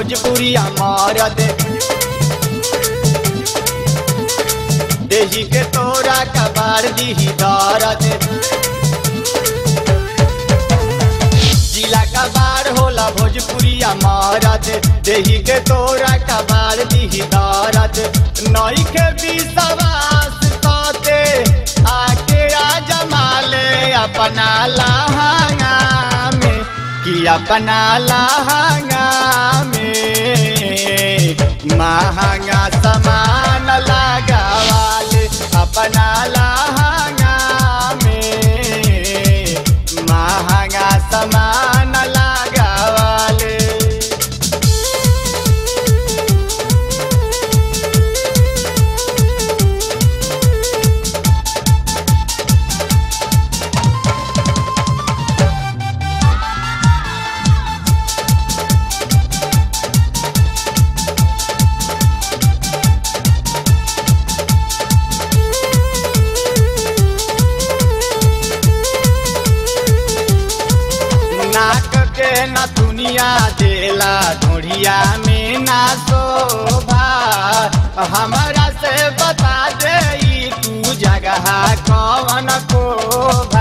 भोजपुरिया मरद देही के तोरा कबार दीही दरद जिला कबार होला भोजपुरिया मरद देही के तोरा कबार दीही दरद नई के विश्वास कते आके आ जमाले अपना लहंगा में कि अपना लहंगा में महंगा सामान लगावाले अपना लहंगा में महंगा सामान लगावाले नाक के न दुनिया देला ढोढ़िया में ना शोभा हमारा से बता दे ई तू जगह कौन कोभा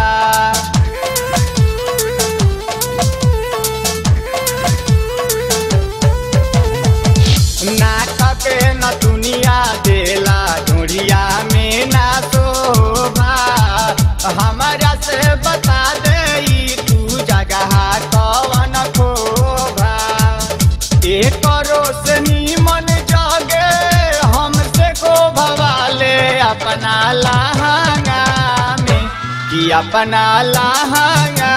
नाक के न दुनिया देला ढोढ़िया में ना शोभा हमारा से बता दे ई तू जगह कौन खोभा एक रोशनी मन जगे हमसे को भवाले अपना लहंगा में कि अपना लहंगा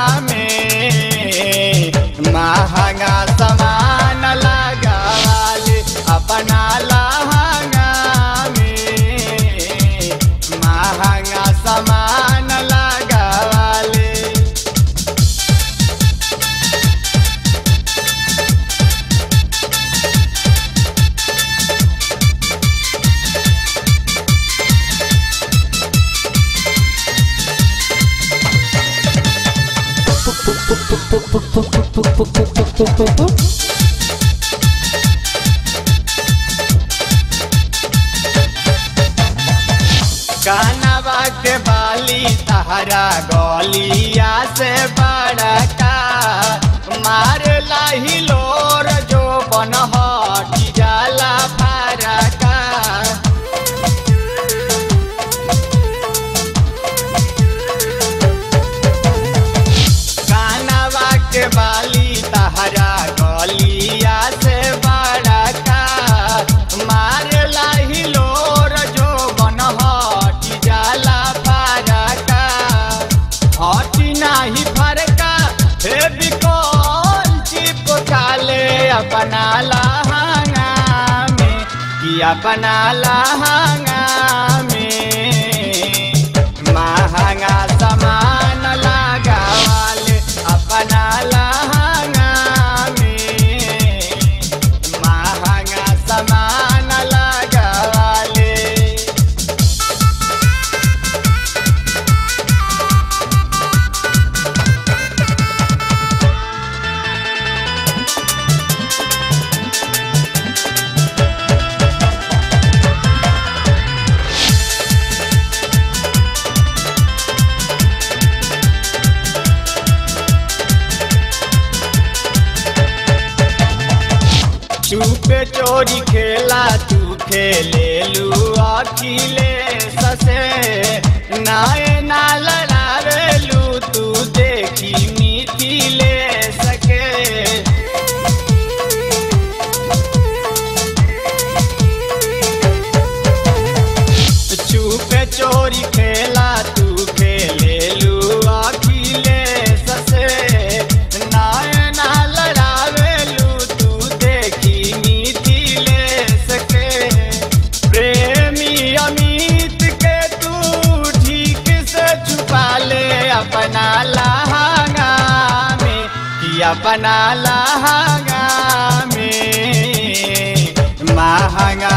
में महंगा सामान लगावाले अपना लहंगा में महंगा सामान लगावाले कानवा के बाली तहरा गलिया से बड़का मार लाही लोर जो बन हटी जाला फरका कानवा के बाली तहरा गलिया से बड़का मार लाही लोर जो बन हटी जाला फरका हटी नाही फरका हे बिकल चिपकाले अपना लहंगा में कि अपना लहंगा में महंगा सामान लगावाले अपना लहंगा में महंगा सामान लगावाले चुपे चोरी खेला तू खेले लू अखिले ससे नाए ना लड़ावे लू तू देखी मिथिले सके चुपे चोरी खेला तू खेले लू अखिले ससे नाए ना लड़ावे लू तू देखी मिथिले सके प्रेमी अमित के तू ठीक से छुपा ले अपना लहंगा में कि अपना लहंगा में महंगा